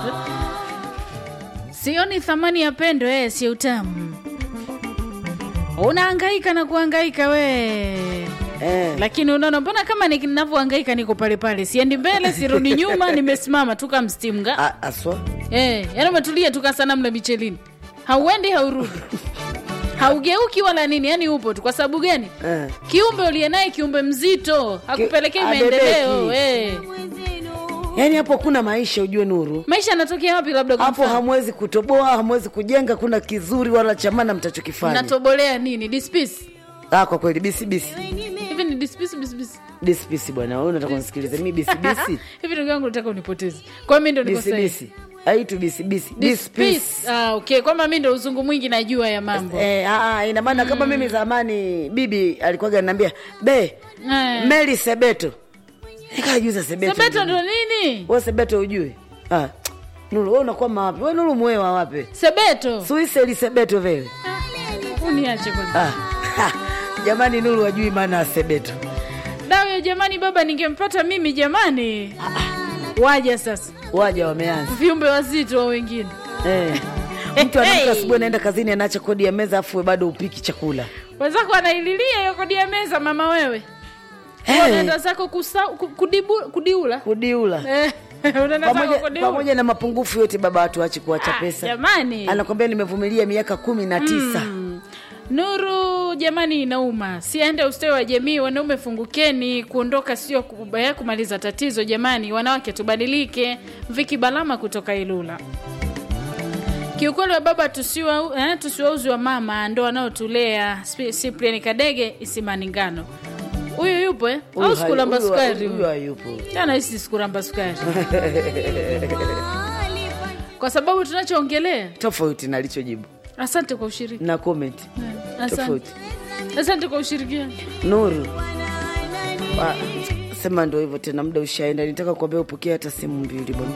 sioni thamani ya pendo eh, si utamu unahangaika na kuhangaika we Eh. lakini unaona mbona kama ninavyohangaika niko pale pale siendi mbele sirudi nyuma nimesimama tu kama mstimga A- aswa eh, yaani umetulia tu kasanamu la michelini hauendi haurudi haugeuki wala nini yani upo tu kwa sababu gani Eh. kiumbe uliye naye kiumbe mzito hakupelekei abebeki. maendeleo eh. yaani hapo kuna maisha ujue nuru maisha yanatokea wapi labda kwa hapo mfano? hamwezi kutoboa hamwezi kujenga kuna kizuri wala chamana mtachokifanya natobolea nini dispisi ah, kwa kweli bisibisi hivi ni dispisi bisibisi bisibisi bwana wewe unataka unisikilize mi bisibisi hivi ndugu yangu nataka unipoteze kwa mi ndo niko sahihi bisibisi aitu bisibisi Dispisi. dispisi Ah, okay kwamba mi ndo uzungu mwingi najua ya mambo Eh, ah, ah, ina maana kama mimi zamani bibi alikuwaga ananiambia be Eh. meli sebeto nikajuza sebeto sebeto ndo nini we sebeto ujue ah, nulu we unakuwa mawapi we nulu mwewa wapi sebeto suiseli sebeto vele uniache kwanza ah. ha, jamani nulu wajui maana ya sebeto dawe jamani baba ningempata mimi jamani waja sasa waja wameanza viumbe wazito wa wengine eh. mtu anaamka Hey. asubuhi anaenda kazini anaacha kodi ya meza afu we bado upiki chakula wenzako anaililia hiyo kodi ya meza mama wewe Hey. unaenda zako kusa, ku- kudibu, kudiula kudiula Eh, unaenda zako pamoja, kudiula pamoja na mapungufu yote baba watu ache kuacha Ah, pesa jamani anakwambia nimevumilia miaka kumi na tisa nuru jamani inauma siende ustawi wa jamii wanaume fungukeni kuondoka sio ku- eh, kumaliza tatizo jamani wanawake tubadilike viki balama kutoka ilula kiukweli wa baba tusiwa eh, tusiwauzi wa mama ndo wanaotulea Spi- Cyprian kadege isimani ngano huyu yupo eh? Huyu au hai- sikulamba huyu- sukari huyu huyu? hayupo tana hisi sikuramba sukari kwa sababu tunachoongelea tofauti na alichojibu asante kwa ushiriki na comment asante, tofauti asante kwa ushirikiano nuru Wa- sema ndo hivyo tena muda ushaenda nitaka kuambia upokee hata simu mbili bwana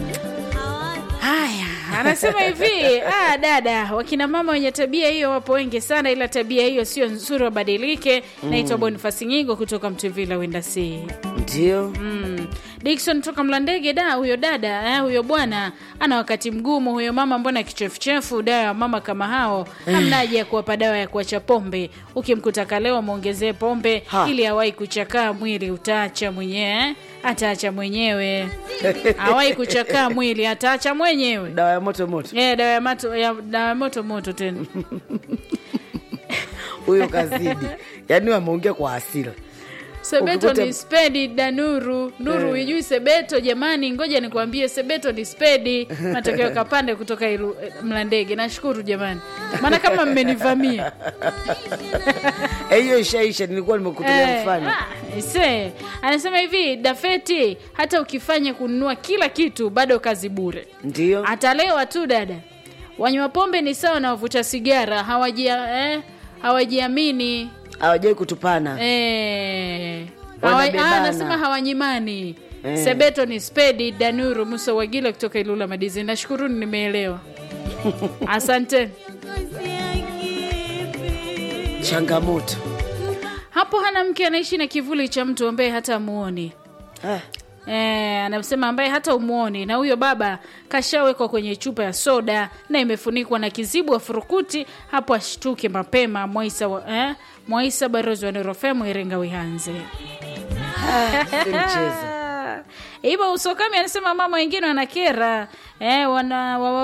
haya anasema hivi ah, dada wakina mama wenye tabia hiyo wapo wengi sana ila tabia hiyo sio nzuri wabadilike naitwa bonifasi nyingo kutoka mtuvila wendasi ndio Mm. Dickson toka Mlandege, da huyo dada eh, huyo bwana ana wakati mgumu. Huyo mama mbona kichefuchefu? Dawa ya mama kama hao hamna haja ya kuwapa dawa ya kuacha pombe. Ukimkuta kaleo mwongezee pombe Ha. ili awahi kuchakaa mwili, utaacha mwenyewe eh? ataacha mwenyewe awahi kuchakaa mwili, ataacha mwenyewe dawa ya moto moto eh, dawa ya mato ya dawa ya moto moto tena huyo kazidi yaani wameongea kwa hasira Sebeto Ukikuta- ni spedi danuru nuru huijui Sebeto jamani, ngoja nikwambie, Sebeto ni spedi. Matokeo kapande kutoka ilu, eh, Mlandege. Nashukuru jamani, maana kama mmenivamia Eh, hiyo ishaisha nilikuwa nimekutumia Eh, mfano ah, ise anasema hivi Dafeti, hata ukifanya kununua kila kitu bado kazi bure, ndio atalewa tu dada. Wanywa pombe ni sawa na wavuta sigara, hawajia eh, hawajiamini hawajai kutupana Eh, hawa- Wanabebana. ah, anasema hawanyimani Eh. sebeto ni spedi danuru musa wagila kutoka ilula madizi nashukuruni nimeelewa asante changamoto hapo hana mke anaishi na kivuli cha mtu ambaye hata muoni ah. Eh, anasema ambaye hata umuoni na huyo baba kashawekwa kwenye chupa ya soda na imefunikwa na kizibu wa furukuti hapo ashtuke mapema mwaisa, wa, eh, mwaisa barozi wa nerofemu iringa wihanze si mchezo hivyo usokami anasema mama wengine wanakera eh, wana, wa,